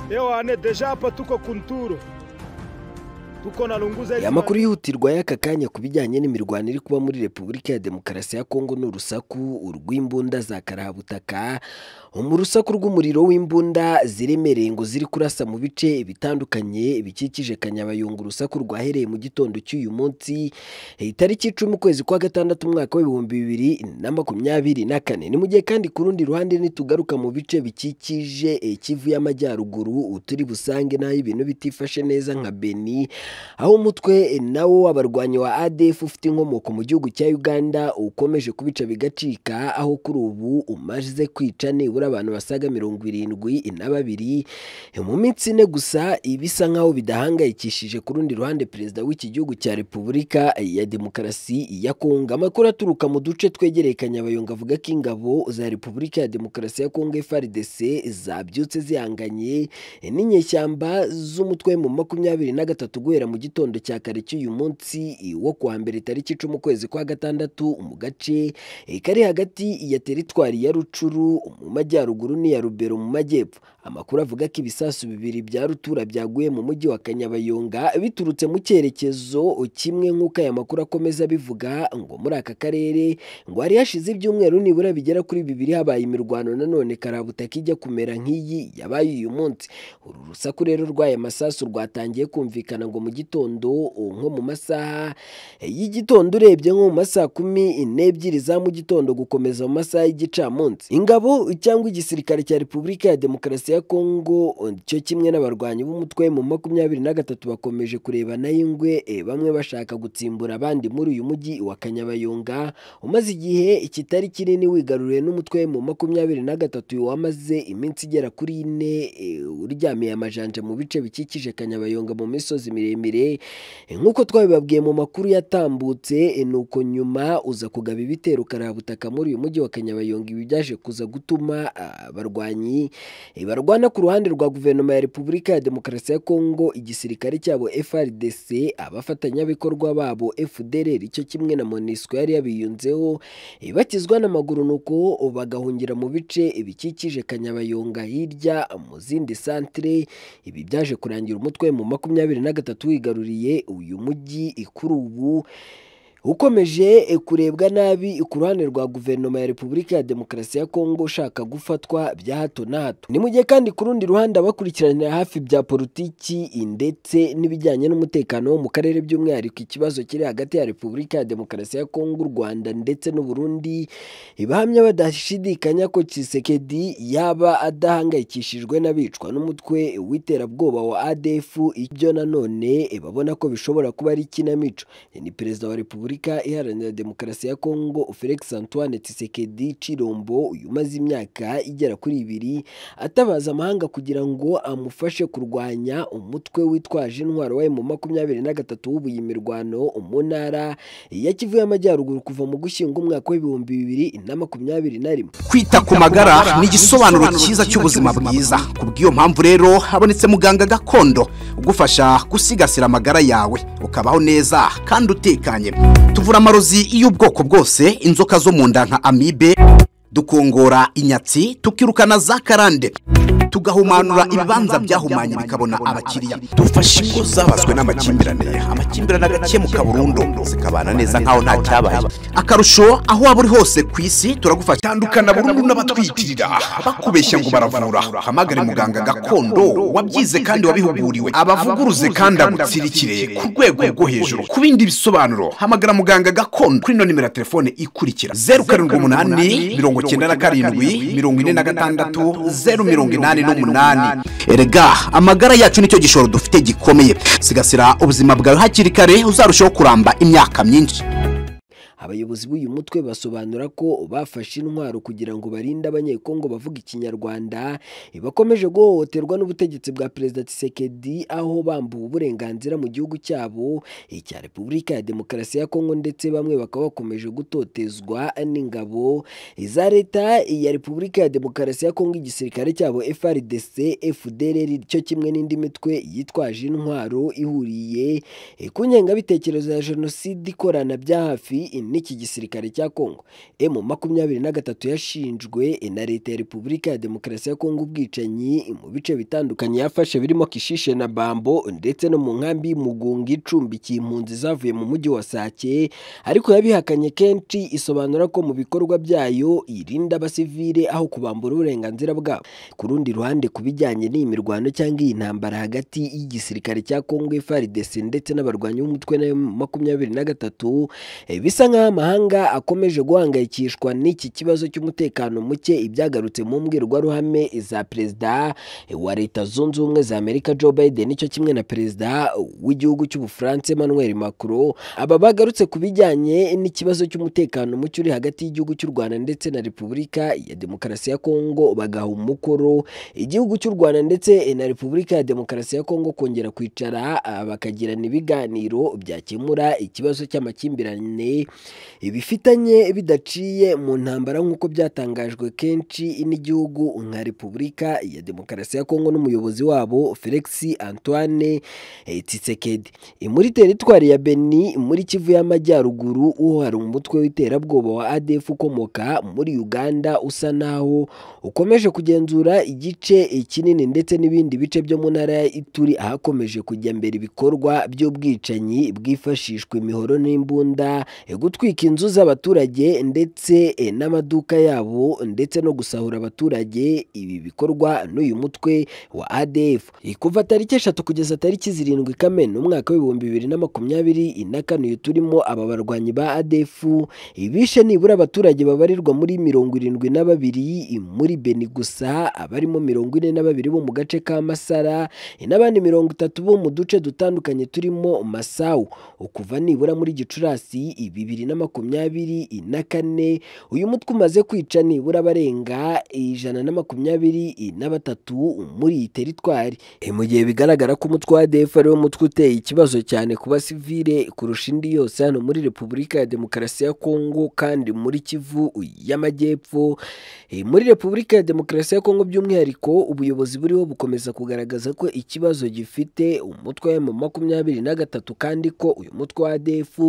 Leo wane deja hapa tuko Kunturu, tuko na Lunguza aya makuru yihutirwa y'aka kanya ku bijyanye n'imirwano iri kuba muri repubulika ya demokarasi ya kongo ni urusaku urw'imbunda za karahabutaka mu rusaku rw'umuriro w'imbunda ziremereye ngo ziri kurasa mu bice bitandukanye bikikije kanyabayonga urusaku rwahereye mu gitondo cy'uyu munsi itariki icumi ukwezi kwa gatandatu umwaka w'ibihumbi bibiri na makumyabiri na kane ni mu gihe kandi ku rundi ruhande nitugaruka mu bice bikikije eh, kivu y'amajyaruguru turi busange n'aho ibintu bitifashe neza nka beni aho umutwe nawo w'abarwanyi wa ADF ufite inkomoko mu gihugu cya Uganda ukomeje kubica bigacika aho kuri ubu umaze kwica nibura abantu basaga mirongo irindwi na babiri mu minsi ine gusa ibisa nk'aho bidahangayikishije ku rundi ruhande perezida w'iki gihugu cya Repubulika ya Demokarasi ya Kongo amakuru aturuka mu duce twegereye Kanyabayonga avuga ko ingabo za Repubulika ya Demokarasi ya Kongo FARDC zabyutse zihanganye n'inyeshyamba z'umutwe mu makumyabiri na gatatu guhera mu gitondo cya kare cy'uyu munsi wo kuwa mbere tariki icumi ukwezi kwa gatandatu mu gace eh, kari hagati ya teritwari ya rucuru mu majyaruguru n'iya rubero mu majyepfo amakuru avuga ko ibisasu bibiri bya rutura byaguye mu mujyi wa kanyabayonga biturutse mu cyerekezo kimwe nk'uko aya makuru akomeza bivuga ngo muri aka karere ngo hari hashize ibyumweru nibura bigera kuri bibiri habaye imirwano nanone karabutaka ijya kumera nk'iyi yabaye uyu munsi uru rusaku rero rw'aya masasu rwatangiye kumvikana ngo mu gitondo o, nko mu masaha y'igitondo urebye nko mu masaha kumi n'ebyiri za mu gitondo gukomeza mu masaha y'igicamunsi ingabo cyangwa igisirikare cya repubulika ya demokarasi ya kongo o, cyo kimwe n'abarwanyi b'umutwe mu makumyabiri na gatatu bakomeje kurebana y'ingwe e, bamwe bashaka gutsimbura abandi muri uyu mujyi wa kanyabayonga umaze igihe kitari kinini wigaruriwe n'umutwe mu makumyabiri na gatatu wamaze iminsi igera kuri ine e, uryamiye amajanja mu bice bikikije kanyabayonga mu misozi miremire E, nk'uko twabibabwiye mu makuru yatambutse e, nuko nyuma uza kugaba ibitero karabutaka muri uyu mujyi wa kanyabayonga ibi byaje kuza gutuma abarwanyi barwana ku ruhande rwa guverinoma ya repubulika ya demokarasi ya kongo igisirikare cyabo frdc abafatanyabikorwa babo fdrr cyo kimwe na monisco yari yabiyunzeho E, bakizwa n'amaguru nuko bagahungira mu bice bikikije kanyabayonga hirya mu zindi santere ibi byaje kurangira umutwe mu makumyabiri na gatatu wigaruriye uyu mujyi kuri ubu ukomeje e, kurebwa nabi ku ruhande rwa guverinoma ya repubulika ya demokarasi ya kongo ushaka gufatwa bya hato na hato ni mu gihe kandi ku rundi ruhande abakurikiranira hafi bya politiki ndetse n'ibijyanye n'umutekano wo mu karere by'umwihariko ikibazo kiri hagati ya repubulika ya demokarasi ya kongo u rwanda ndetse n'uburundi bahamya badashidikanya ko Tshisekedi yaba adahangayikishijwe n'abicwa n'umutwe w'iterabwoba wa ADF ibyo nanone eh, babona ko bishobora kuba ari ikinamico Eh, ni perezida wa repubulika iharanira demokarasi ya Kongo Felix Antoine Tshisekedi Chirombo uyu umaze imyaka igera kuri ibiri atabaza amahanga kugira ngo amufashe kurwanya umutwe witwaje intwaro wa mu makumyabiri na gatatu w'ubuye imirwano mu ntara ya Kivu y'amajyaruguru kuva mu gushyingo umwaka w'ibihumbi bibiri na makumyabiri na rimwe kwita ku magara ni igisobanuro cyiza cy'ubuzima bwiza ku bw'iyo mpamvu rero habonetse muganga gakondo ugufasha gusigasira amagara yawe ukabaho neza kandi utekanye tuvura amarozi y'ubwoko bwose inzoka zo mu nda nka amibe dukongora inyatsi tukirukana za karande tugahumanura ibibanza byahumanye bikabona abakiriya dufasha ingo zabazwe n'amakimbirane amakimbirane agakemuka burundu zikabana neza nkaho nta cyabaye akarusho aho waba uri hose ku isi turagufasha tandukana burundu n'abatwitirira bakubeshya ngo baravura hamagare muganga gakondo wabyize kandi wabihuguriwe abavuguruze kandi agutsirikire ku rwego rwo hejuru ku bindi bisobanuro hamagara muganga gakondo kuri ino nimero ya telefone ikurikira zeru karindwi umunani mirongo icyenda na karindwi mirongo ine na gatandatu zeru mirongo inani n'umunani erega amagara yacu nicyo gishoro dufite gikomeye sigasira ubuzima bwawe hakiri kare uzarushaho kuramba imyaka myinshi abayobozi b'uyu mutwe basobanura ko bafashe intwaro kugira ngo barinde abanyekongo bavuga ikinyarwanda bakomeje guhohoterwa n'ubutegetsi bwa perezida Tshisekedi aho bambuwe uburenganzira mu gihugu cyabo icya repubulika ya demokarasi ya kongo ndetse bamwe bakaba bakomeje gutotezwa n'ingabo za leta ya repubulika ya demokarasi ya kongo igisirikare cyabo frdc fdrr cyo kimwe n'indi mitwe yitwaje intwaro ihuriye ku ngengabitekerezo ya jenoside ikorana bya hafi n'iki gisirikare cya Kongo M makumyabiri na gatatu yashinjwe na leta ya Repubulika ya Demokarasi ya Kongo ubwicanyi mu bice bitandukanye yafashe birimo Kishishe na Bambo ndetse no mu nkambi y'Umugunga icumbikiye impunzi zavuye mu mujyi wa Sake ariko yabihakanye kenshi isobanura ko mu bikorwa byayo irinda abasivile aho kubambura uburenganzira bwabo ku rundi ruhande ku bijyanye n'iyi mirwano cyangwa iyi ntambara hagati y'igisirikare cya Kongo FARDC ndetse n'abarwanyi b'umutwe na makumyabiri na gatatu eh, bisa nk'aho amahanga akomeje guhangayikishwa n'iki kibazo cy'umutekano muke ibyagarutse mu mbwirwaruhame za perezida eh, wa leta zunze ubumwe za Amerika Joe Biden cyo kimwe na perezida w'igihugu cy'Ubufaransa Emmanuel Macron aba bagarutse ku bijyanye n'ikibazo cy'umutekano muke uri hagati y'igihugu cy'u Rwanda ndetse na Repubulika ya Demokarasi ya Kongo bagaha umukoro igihugu cy'u Rwanda ndetse na Repubulika ya Demokarasi ya Kongo kongera kwicara ah, bakagirana ibiganiro byakemura ikibazo cy'amakimbirane bifitanye bidaciye mu ntambara nk'uko byatangajwe kenshi n'igihugu nka Repubulika ya Demokarasi ya Kongo n'umuyobozi wabo Felix Antoine eh, Tshisekedi Eh, muri teritwari ya Beni muri Kivu y'Amajyaruguru uhari umutwe w'iterabwoba wa ADF ukomoka muri Uganda usa naho ukomeje kugenzura igice kinini ndetse n'ibindi bice byo mu ntara ya Ituri ahakomeje kujya mbere ibikorwa by'ubwicanyi bwifashishwa imihoro n'imbunda eh, gutwika inzu z'abaturage ndetse eh, n'amaduka yabo ndetse no gusahura abaturage ibi bikorwa n'uyu mutwe wa ADF Eh, kuva tariki eshatu kugeza tariki zirindwi Kamena umwaka w'ibihumbi bibiri na makumyabiri na kane uyu turimo aba barwanyi ba ADF ibishe nibura abaturage babarirwa muri mirongo irindwi na babiri muri Beni gusa abarimo mirongo ine na babiri bo mu gace ka Masara eh, n'abandi mirongo itatu bo mu duce dutandukanye turimo Masau ukuva nibura muri Gicurasi i bibiri na makumyabiri na kane uyu mutwe umaze kwica nibura abarenga ijana na makumyabiri na batatu muri iyi teritwari Eh, mu gihe bigaragara ko umutwe wa ADF ari wo mutwe uteye ikibazo cyane ku basivile kurusha indi yose hano muri Repubulika ya Demokarasi ya Kongo kandi muri Kivu y'Amajyepfo Eh, muri Repubulika ya Demokarasi ya Kongo by'umwihariko ubuyobozi buriho bukomeza kugaragaza ko ikibazo gifite umutwe wa makumyabiri na gatatu kandi ko uyu mutwe wa ADF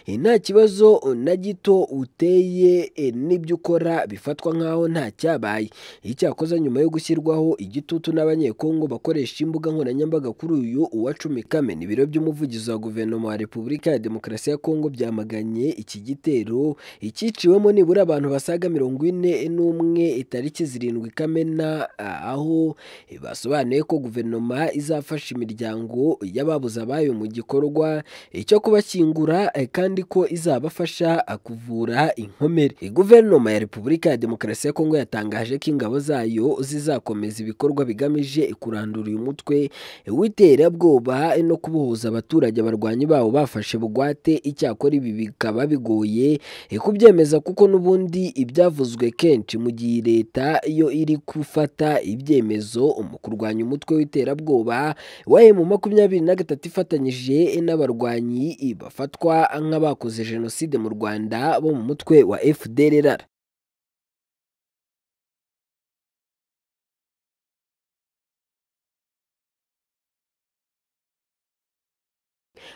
eh, nta kibazo na gito uteye eh, n'ibyo ukora bifatwa nk'aho nta cyabaye icyakoze nyuma yo gushyirwaho igitutu n'abanyekongo bakoresha imbuga nkoranyambaga kuri uyu uwa cumi Kamena ibiro by'umuvugizi wa guverinoma wa Repubulika ya Demokarasi ya Kongo byamaganye iki gitero icyiciwemo nibura abantu basaga mirongo ine n'umwe itariki zirindwi Kamena ah, aho eh, basobanuye ko guverinoma izafasha imiryango y'ababuze abayo mu gikorwa eh, cyo kubashyingura eh, kandi ko izabafasha ah, kuvura inkomere Eh, guverinoma ya Repubulika ya Demokarasi ya Kongo yatangaje ko ingabo zayo zizakomeza ibikorwa bigamije kurandura uyu mutwe eh, w'iterabwoba eh, no kubohoza abaturage abarwanyi babo bafashe bugwate icyakora ibi bikaba bigoye eh, kubyemeza kuko n'ubundi ibyavuzwe kenshi mu gihe leta yo iri gufata ibyemezo mu kurwanya umutwe w'iterabwoba wa mu makumyabiri na gatatu ifatanyije eh, n'abarwanyi eh, bafatwa nk'abakoze jenoside mu Rwanda bo mu mutwe wa FDLR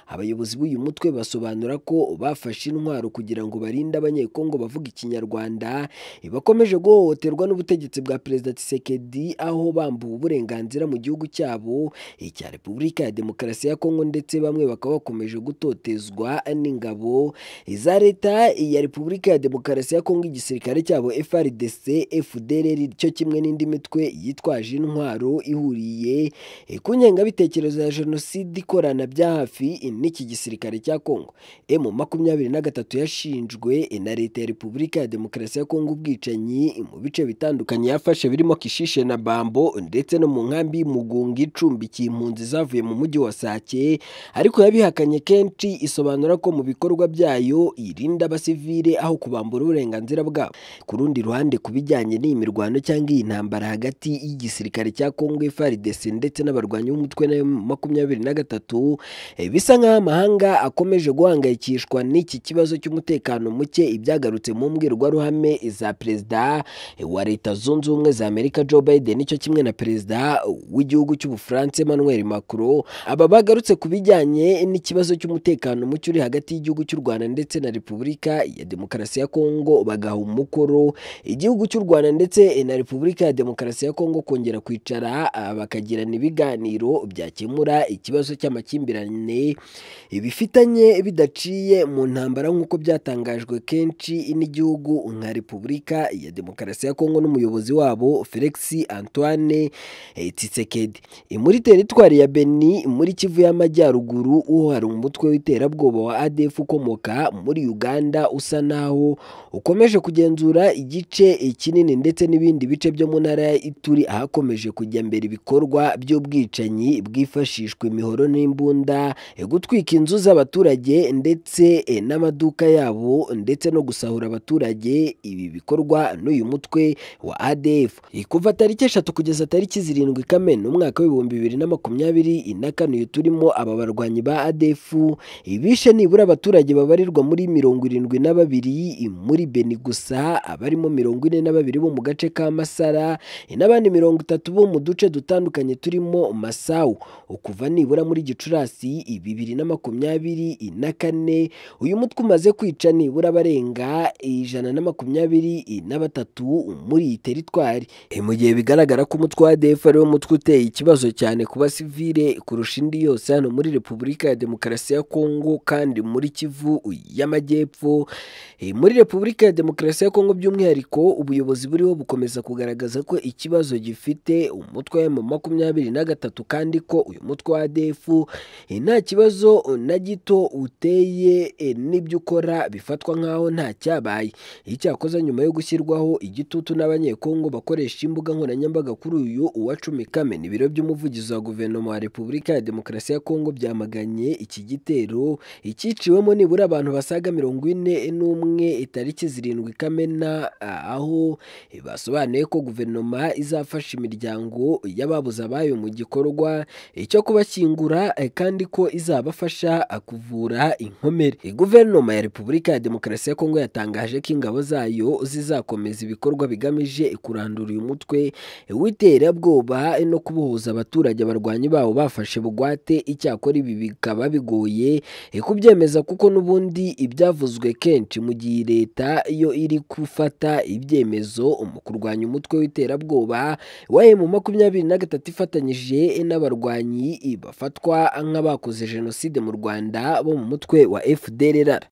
abayobozi b'uyu mutwe basobanura ko bafashe intwaro kugira ngo barinde abanyekongo bavuga ikinyarwanda bakomeje guhohoterwa n'ubutegetsi bwa perezida Tshisekedi aho bambuwe uburenganzira mu gihugu cyabo icya Repubulika ya Demokarasi ya Kongo ndetse bamwe bakaba bakomeje gutotezwa n'ingabo za leta ya Repubulika ya Demokarasi ya Kongo igisirikare cyabo FARDC FDLR cyo kimwe n'indi mitwe yitwaje intwaro ihuriye eh, ku ngengabitekerezo ya jenoside ikorana bya hafi n'iki gisirikare cya Kongo M makumyabiri na gatatu yashinjwe na leta ya Repubulika ya Demokarasi ya Kongo ubwicanyi mu bice bitandukanye yafashe birimo Kishishe na Bambo ndetse no mu nkambi y'Umugunga icumbikiye impunzi zavuye mu mujyi wa Sake ariko yabihakanye kenshi isobanura ko mu bikorwa byayo irinda abasivile aho kubambura uburenganzira bwabo ku rundi ruhande ku bijyanye n'iyi mirwano cyangwa iyi ntambara hagati y'igisirikare cya Kongo FARDC ndetse n'abarwanyi b'umutwe na makumyabiri na gatatu eh, bisa nk'aho amahanga akomeje guhangayikishwa n'iki kibazo cy'umutekano muke ibyagarutse mu mbwirwaruhame za perezida wa leta zunze ubumwe za amerika joe biden cyo kimwe na perezida w'igihugu cy'ubufaransa emmanuel macron aba bagarutse ku bijyanye n'ikibazo cy'umutekano muke uri hagati y'igihugu cy'u rwanda ndetse na repubulika ya demokarasi ya kongo bagaha umukoro igihugu cy'u rwanda ndetse na repubulika ya demokarasi ya kongo kongera kwicara ah, bakagirana ibiganiro byakemura ikibazo cy'amakimbirane bifitanye bidaciye mu ntambara nk'uko byatangajwe kenshi n'igihugu nka repubulika ya demokarasi ya kongo n'umuyobozi wabo felix antoine eh, Tshisekedi muri teritwari ya beni muri kivu y'amajyaruguru uhari umutwe w'iterabwoba wa adf ukomoka muri uganda usa naho ukomeje kugenzura igice kinini ndetse n'ibindi bice byo mu ntara ya ituri ahakomeje kujya mbere ibikorwa by'ubwicanyi bwifashishwa imihoro n'imbunda eh, gutwika inzu z'abaturage ndetse eh, n'amaduka yabo ndetse no gusahura abaturage ibi bikorwa n'uyu mutwe wa ADF kuva tariki eshatu kugeza tariki zirindwi Kamena umwaka w'ibihumbi bibiri na makumyabiri na kane uyu turimo aba barwanyi ba ADF ibishe nibura abaturage babarirwa muri mirongo irindwi na babiri muri Beni gusa abarimo mirongo ine na babiri bo mu gace ka Masara n'abandi mirongo itatu bo mu duce dutandukanye turimo Masau kuva nibura muri Gicurasi bibiri na makumyabiri na kane uyu mutwe umaze kwica nibura barenga ijana na makumyabiri na batatu muri iyi teritwari Eh, mu gihe bigaragara ko umutwe wa ADF ari wo mutwe uteye ikibazo cyane ku basivile kurusha indi yose hano muri Repubulika ya Demokarasi ya Kongo kandi muri Kivu y'Amajyepfo Eh, muri Repubulika ya Demokarasi ya Kongo by'umwihariko ubuyobozi buriho bukomeza kugaragaza ko ikibazo gifite umutwe wa makumyabiri na gatatu kandi ko uyu mutwe wa ADF eh, nta kibazo na gito uteye eh, n'ibyo ukora bifatwa nk'aho nta cyabaye icyakoze nyuma yo gushyirwaho igitutu n'abanyekongo bakoresha imbuga nkoranyambaga kuri uyu uwa cumi kamena ibiro by'umuvugizi wa guverinoma wa repubulika ya demokarasi ya kongo byamaganye iki gitero icyiciwemo nibura abantu basaga mirongo ine n'umwe itariki zirindwi kamena ah, aho eh, basobanuye ko guverinoma izafasha imiryango y'ababuze abayo mu gikorwa eh, cyo kubashyingura eh, kandi ko izabafasha ah, kuvura inkomere Eh, guverinoma ya repubulika ya demokarasi ya kongo yatangaje ko ingabo zayo zizakomeza ibikorwa bigamije kurandura uyu mutwe w'iterabwoba no kubohoza abaturage abarwanyi bawo bafashe bugwate icyakora ibi bikaba bigoye eh, kubyemeza kuko n'ubundi ibyavuzwe kenshi mu gihe leta yo iri gufata ibyemezo mu kurwanya umutwe w'iterabwoba wa mu makumyabiri na gatatu ifatanyije n'abarwanyi bafatwa nk'abakoze jenoside mu rwanda bo mu mutwe wa fdrr